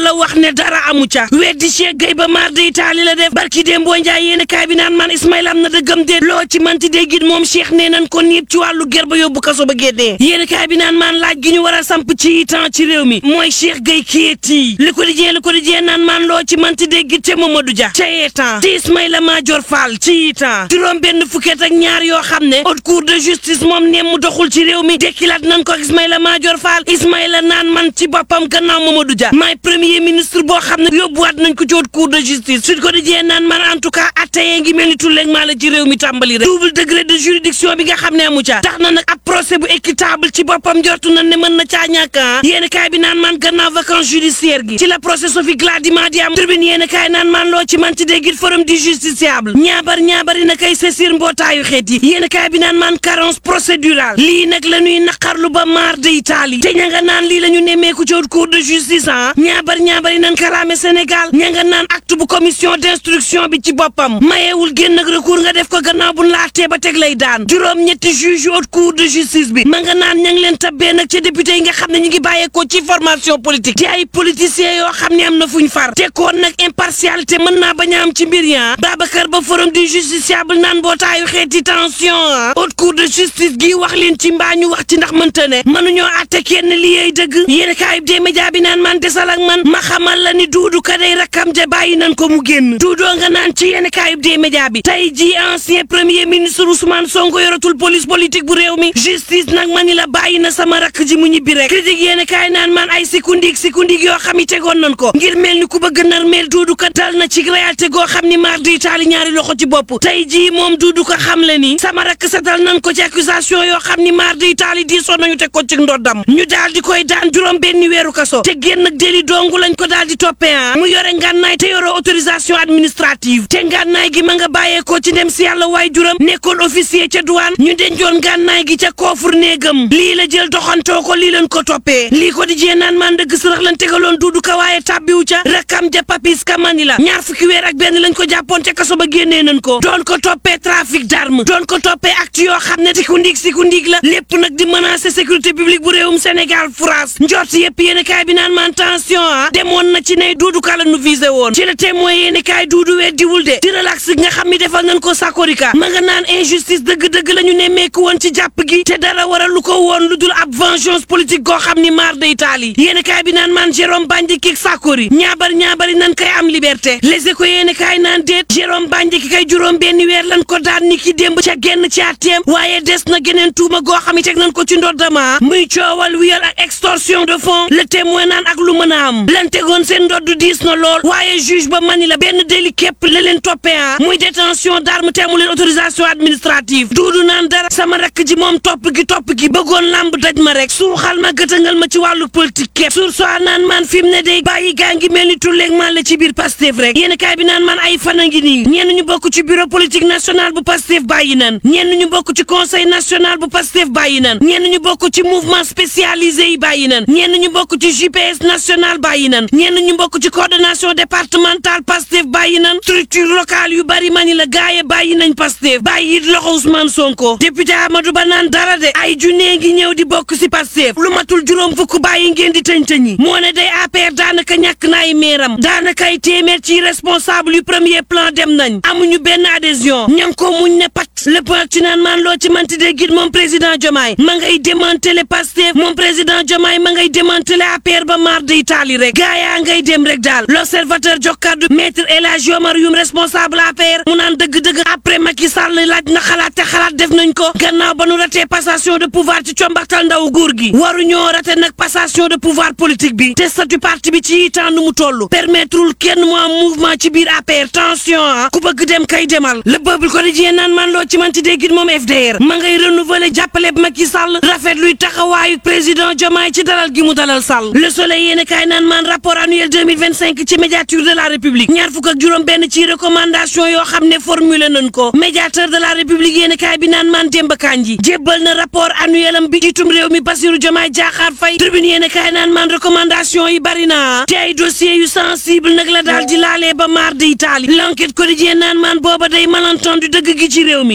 la wax ne dara amu ca weddi Cheikh Gueye ba maar day taali la def barki déem boo njaay yéen kaay bi naan man Ismaïla am na dëggam déet loo ci manti déggit moom Cheikh nee nañ ko niib ci wàllu ger ba yóbbu kaso ba génnee yéen kaay bi naan man laaj gi ñu war a samp ci temps ci réew mi mooy Cheikh Gueye kiyétii li ko dijee li ko dijee naan man loo ci manti déggit te Mamadou Dia ca temps te Ismaïla Madior Fall ci temps juróom benn fukket ak ñaar yoo xam ne haute cour de justice moom neem mu doxul ci réew mi dekkilaat nañ ko Ismaïla Madior Fall Ismaïla naan man ci boppam gannaaw Mamadou Dia maay premier ministre boo xam ne yóbbuwaat nañ ko ci haute cour de justice suñ ko dijee naan man en tout cas attayee ngi mel ni tulleeg maa la ci réew mi tàmbali rek double degré de juridiction bi nga xam ne amu ca tax na nag ab procès bu équitable ci boppam jortu nañ ne mën na caa ñàkk ah yéen kaay bi naan man gannaaw vacances judiciaire gi ci la procès Sophie Gladima di am tribune yéen kaay naan man loo ci man ci déggit forum du justiciable ñaabar ñaabari na kay saisir mbootaayu xeet yi yéen kaay bi naan man carence procédurale lii nag la ñuy naqarlu ba maar de Italie te ña nga naan lii la ñu nemmeeku ci haute cour de justice ah ñaabar ñaabari nan kalaame Sénégal ña nga naan acte bu commission d'instruction bi ci boppam mayeewul génn ak recours nga def ko gannaaw bu la attee ba teg lay daan juróom ñetti juge yu haute cour de justice bi ma nga naan ña ngi leen tabbee nag ci député yi nga xam ne ñu ngi bàyyeekoo ci formation politique te ay politiciens yoo xam ne am na fuñ far te koon nag impartialité mën naa bañ a am ci mbir ya Babacar ba forum du justiciable naan mbootaayu xeeti tension ah haute cour de justice gi wax leen ci mbaa ñu wax ci ndax mënta ne mënuñoo àtte kenn li yey dëgg yéen kaayib des médias bi naan man desal ak man ma xamal la ni duudu ka day rakkam ja bàyyi nañ ko mu génn duudoo nga naan ci yéen kaayib des médias bi tey ji ancien premier ministre Ousmane Sonko yoratul police politique bu réew mi justice nag ma ni la bàyyi na sama rakk ji mu ñibbi rek critique yéen kaay naan man ay sikundik sikundik yoo xam yi tegoon nañ ko ngir mel ni ku bëgg nar mel duudu ka dal na ci réalité goo xam ni maar di taali ñaari loxo ci bopp tey jii moom duudu ko xam le ni sama rakk setal nañ ko ci accusation yoo xam ni maar di taali diisoon nañu teg ko ci ndoddam ñu daal di koy daan juróom benn weeru kaso te génn ak déli dongu lañ ko daal di toppee ah mu yore ngànnaay te yore autorisation administrative te ngànnaay gi ma nga bàyyeekoo ci dem si yàlla waay juróom nekkoon officier ca douane ñu dencoon ngànnaay gi ca koofur néegam lii la jël doxantoo ko lii lañ ko toppee lii ko di jee naan man dëgg sërëx lañ tegaloon duudu ka waaye tàbbiwu ca rakkam ja papis kamani la ñaar fukki weer ak benn lañ ko jàppoon ca kaso ba génnee nañ ko doon ko toppee trafic d'arme doon ko toppee acte yoo xam ne siku ndiig siku ndiig la lépp nag di menacer sécurité publique bu réewum Sénégal France njort yëpp yéen kaay bi naan man tension ah demoon na ci ne duudu ka la nu visé woon ci la témoin yéen kaay duudu weddiwul de di relax nga xam ni defal nañ ko sakorika ma nga naan injustice dëgg-dëgg la ñu nemmeeku woon ci jàpp gi te dara waral lu ko woon lu dul ab vengeance politique goo xam ni maar de Italie yéen kaay bi naan man Jérôme Bandiaky Sakori ñaabar ñaabari nan kay am liberté les éco yéen kaay naan déet Jérôme Bandiaky kay juróom benn weer lan ko daan ni ki démb ca genn ci atteem waaye des na geneen tuuma goo xam ne teg nañ ko ci ndoddama muy coowal wiyal ak extorsion de fonds le témoin naan ak lu mën a am lan tegoon seen ndodd diis na lool waaye juge ba mani la benn délit képp la leen toppee ah muy détention d'arme te amu leen autorisation administrative duudu naan dara sama rakk ji moom topp gi topp gi bëggoon lamb daj ma rek suuxal ma gëtangal ma ci wàllu politique képp sur soi naan man fi mu ne day bàyyi gaa ngi mel ni tulleeg man la ci biir Pastef rek yéen kaay bi naan man ay fan a ngi nii ñenn ñu bokk ci bureau politique national bu Pastef bàyyi nan ñenn ñu bokk ci conseil national bu Pastef bàyyi nan ñenn ñu bokk ci mouvement spécialisé yi bàyyi nan ñenn ñu bokk ci JPS national bàyyi nan ñenn ñu bokk ci coordination départementale Pastef bàyyi nan structure locale yu bari mani la gaaye bàyyi nañ Pastef bàyyi it loxo Ousmane Sonko député Amadou Ba naan dara de ay junne ngi ñëw di bokk si Pastef lu matul juróom fukk bàyyi ngeen di tëñ-tëñi moo ne day APR daanaka ñàkk na ay meeram daanaka ay téeméer ci responsable yu premier plan dem nañ amuñu benn adhésion ñam ko muñ ne pat lépp ak ci naan maan loo ci manti de git moom président Diomaye ma ngay démanteler Pastef moom président Diomaye ma ngay démanteler APR ba mar de Italie rek gaa yaa ngay dem rek daal l'observateur jox kàddu maître El Hadji Omar Youm responsable APR mu naan dëgg-dëgg après Macky Sall laaj na xalaat te xalaat def nañ ko gannaaw ba nu ratee passation de pouvoir ci combaxtal ndaw góor gi waruñoo rate nag passation de pouvoir politique bi te statut parti bi ci temps nu mu toll permettrewul kenn mu am mouvement ci biir APR tension ah ku bëgg dem kay demal le peuple quotidien naan man loo ci manti déggit moom FDR ma ngay renouveler jàppale Macky Sall rafet luy taxawaayu président Diomaye ci dalal gi mu dalal Sall le soleil yéen kaay naan man rapport annuel 2025 ci médiature de la république ñaar fukk ak juróom benn ci recommandation yoo xam ne formulé nañ ko médiateur de la république yéen kaay bi naan man Demba Kandji jébbal na rapport annuel am bi jiitum réew mi Bassirou Diomaye Diakhar Faye tribune yéen kaay naan man recommandation yi bari na te ay dossiers yu sensible nag la daal di laalee ba maar di Italie l'enquête quotidien naan man booba day malentendu dëgg gi ci réew mi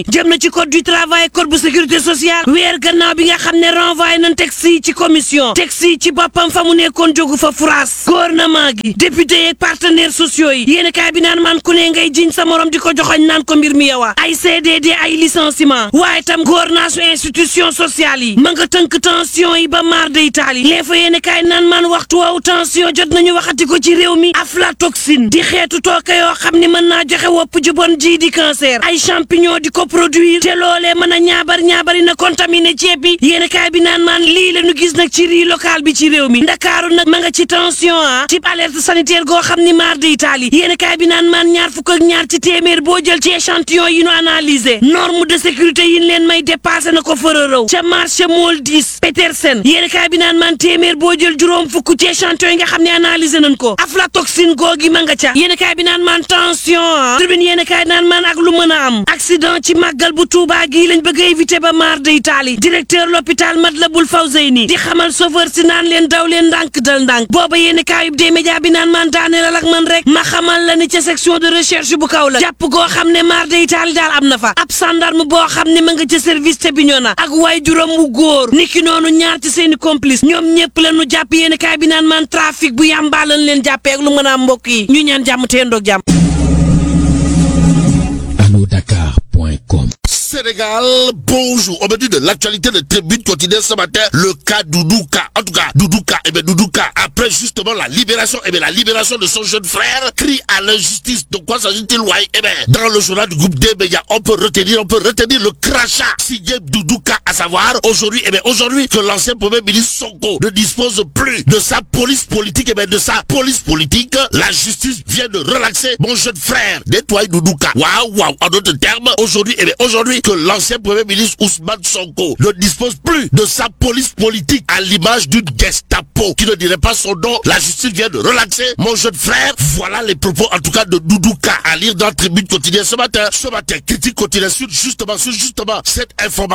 mi jëm na ci code du travail code bu sécurité sociale weer gannaaw bi nga xam ne renvoyé nañ texte yi ci commission texte yi ci boppam fa mu nekkoon jógu fa France gouvernement gi député yeeg partenaires sociaux yi yéen kaay bi naan man ku ne ngay jiñ sa morom di ko joxoñ naan ko mbir mi yowa ay CDD ay licenciement waaye tam gouvernance institution sociale yi ma nga tënk tension yi ba maar de Italie les fa yéen kaay naan man waxtu woowu tension jot nañu waxati ko ci réew mi aflatoxine di xeetu tooke yoo xam ni mën naa joxe wopp ju bon ji di cancer ay champignon di ko produire te loolee mën a ñaabar ñaabari na contaminé ceeb bi yéen kaay bi naan man lii la ñu gis nag ci riz local bi ci réew mi ndakaaru nag ma nga ci tension ah type alerte sanitaire goo xam ni maar de Italie yéen kaay bi naan man ñaar fukk ak ñaar ci téeméer boo jël ci échantillon yi ñu analysé norme de sécurité yi ñu leen may dépassé na ko fërërëw ca marché mool 10 Petersen yéen kaay bi naan man téeméer boo jël juróom fukk ci échantillon yi nga xam ne analysé nañ ko aflatoxine googi ma nga ca yéen kaay bi naan man tension ah tribune yéen kaay naan man ak lu mën a am accident ci màggal bu Touba gii lañ bëgg a éviter ba maar de Italie directeur l'hôpital Matlaboul Fawzeyni di xamal chauffeur si naan leen daw leen ndànk dal ndànk booba yéen kaayub des média bi naan man daaneel ak man rek ma xamal la ni ca section de recherche bu kaw la jàpp goo xam ne maar de Italie daal am na fa ab gendarme boo xam ne ma nga ca service te bi ñoo na ak waay juróom wu góor niki noonu ñaar ci seeni complice ñoom ñëpp la ñu jàpp yéen kaay bi naan man trafic bu yàmbaa lañ leen jàppee ak lu mën a am mbokk yi ñu ñaan jàmm te ndoog jàmm Dakar.com Sénégal, bonjour. Au menu de l'actualité de Tribune quotidienne ce matin, le cas Doudouka. En tout cas, Doudouka, eh bien Doudouka, après justement la libération, eh bien la libération de son jeune frère, crie à l'injustice. De quoi s'agit-il, ouais? Eh bien, dans le journal du groupe D médias, on peut retenir, on peut retenir le crachat signé Doudouka, à savoir aujourd'hui, eh bien aujourd'hui, que l'ancien premier ministre Sonko ne dispose plus de sa police politique, eh bien de sa police politique, la justice vient de relaxer mon jeune frère, nettoie Doudouka. Waouh, waouh. En d'autres termes, aujourd'hui, eh bien aujourd'hui, que l'ancien premier ministre Ousmane Sonko ne dispose plus de sa police politique à l'image d'une Gestapo qui ne dirait pas son nom. La justice vient de relaxer mon jeune frère. Voilà les propos en tout cas de Doudouka à lire dans la tribune quotidienne ce matin. Ce matin, critique quotidienne sur justement, sur justement cette information.